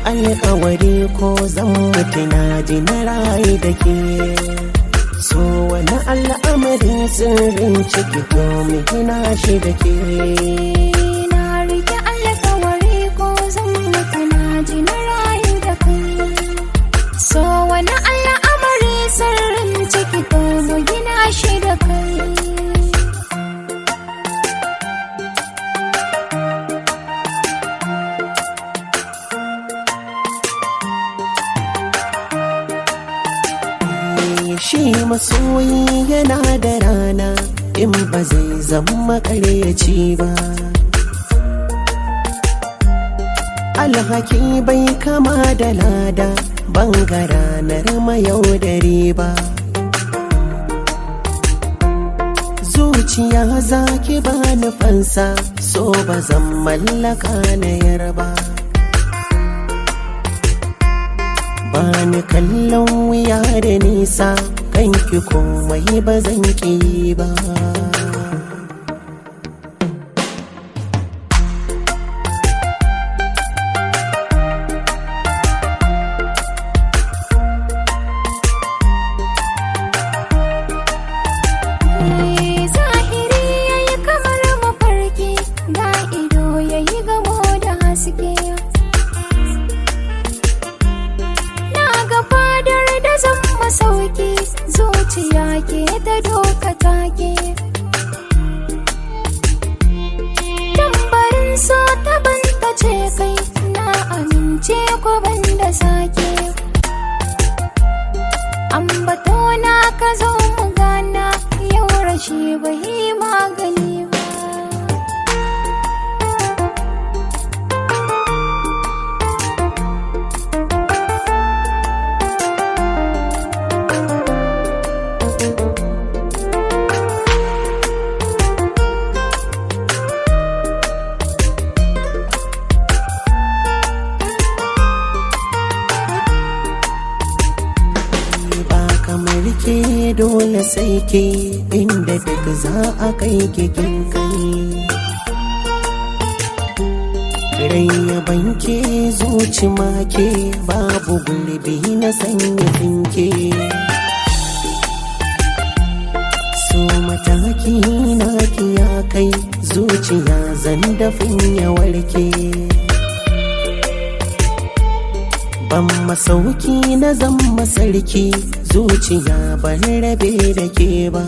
alkawari ko zan mutu na ji na rayu da ke so wani al'amarin sirrin ciki domin gina shi da ke Na rike alkawari ko zan mutu na ji na rayu da kai. So wani al'amari sirrin ciki to mu gina shi da kai. shi masoyi yana da rana in ba zai zama ƙaryaci ba alhaki bai kama da lada banga ranar mayaudari ba zuciya za ki ba fansa so ba zan mallaka na yarba ba ni kallon wuya da nisa kanki komai ba zan ki ba Zahiri yayi kamar mafarki, da ido yayi gamo da haske. Na ga fadar da zan masauki, zuciya ke ta doka take. Tambarin so ta banta ce kai, na amince ko ban da sake. ambato na ka zo mu gana yau rashi bai magani ba ba kamar ke dole sai ke inda duk za a kai kikin kai rai ya banke zuci make babu gulbi na sanya finke so mataki na ya kai zuciya zan dafin ya warke ban masauki na zan masarki zuciya ban rabe da ke ba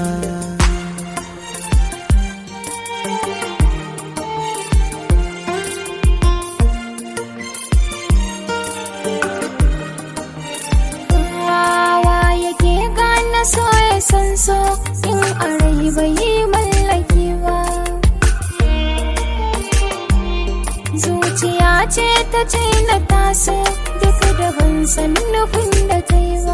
Wawa yake gane so ya san so in a rai bai yi mallaki ba zuciya ce ta ce na taso duk da ban san nufin da ta yi ba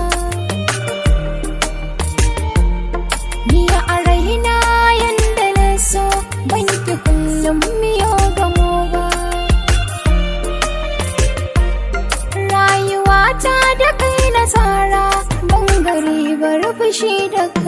ni a raina yanda na so ban ki kullum miyo gamo ba rayuwata da kai na tsara ban gari bar fushi da kai